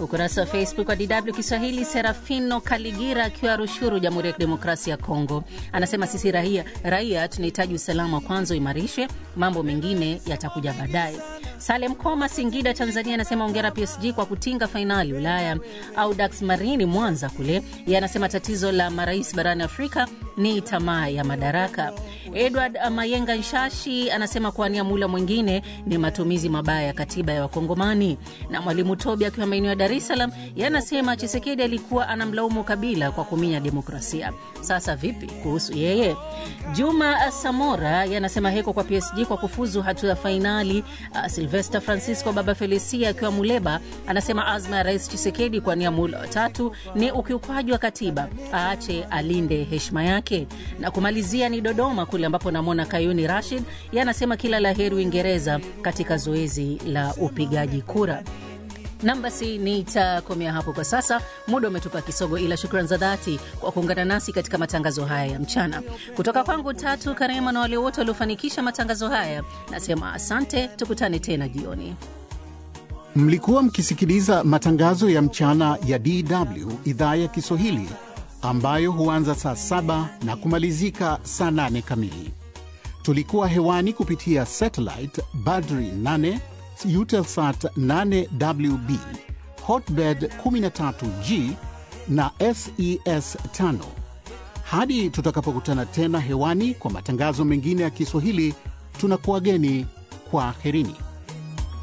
Ukurasa wa Facebook wa DW Kiswahili, Serafino Kaligira akiwa Rushuru, Jamhuri ya Kidemokrasia ya Kongo, anasema sisi raia, raia tunahitaji usalama kwanza uimarishwe, mambo mengine yatakuja baadaye. Salem Koma, Singida, Tanzania, anasema ongera PSG kwa kutinga fainali Ulaya. Audax Marini, Mwanza kule, yeye anasema tatizo la marais barani Afrika ni tamaa ya madaraka. Edward Mayenga Nshashi anasema kuwania mula mwingine ni matumizi mabaya ya katiba ya Wakongomani. Na Mwalimu Tobi akiwa maeneo ya Dar es Salaam, yeye anasema Chisekedi alikuwa anamlaumu Kabila kwa kuminya demokrasia. Sasa vipi kuhusu yeye? Juma Samora yeye anasema heko kwa PSG kwa kufuzu hatua ya fainali. Uh, Silvester Francisco Baba Felicia akiwa Muleba anasema azma ya Rais Chisekedi kuwania mula watatu ni ukiukwaji wa katiba, aache alinde heshima yake. Na kumalizia ni Dodoma kule ambapo namwona Kayuni Rashid yeye anasema kila la heri Uingereza katika zoezi la upigaji kura. Nam, basi nitakomea hapo kwa sasa, muda umetupa kisogo, ila shukrani za dhati kwa kuungana nasi katika matangazo haya ya mchana. Kutoka kwangu Tatu Karema na wale wote waliofanikisha matangazo haya, nasema asante. Tukutane tena jioni. Mlikuwa mkisikiliza matangazo ya mchana ya DW idhaa ya Kiswahili ambayo huanza saa saba na kumalizika saa nane kamili. Tulikuwa hewani kupitia satellite Badri 8 Eutelsat 8WB Hotbird 13G na SES 5. Hadi tutakapokutana tena hewani kwa matangazo mengine ya Kiswahili, tunakuwageni kwa herini.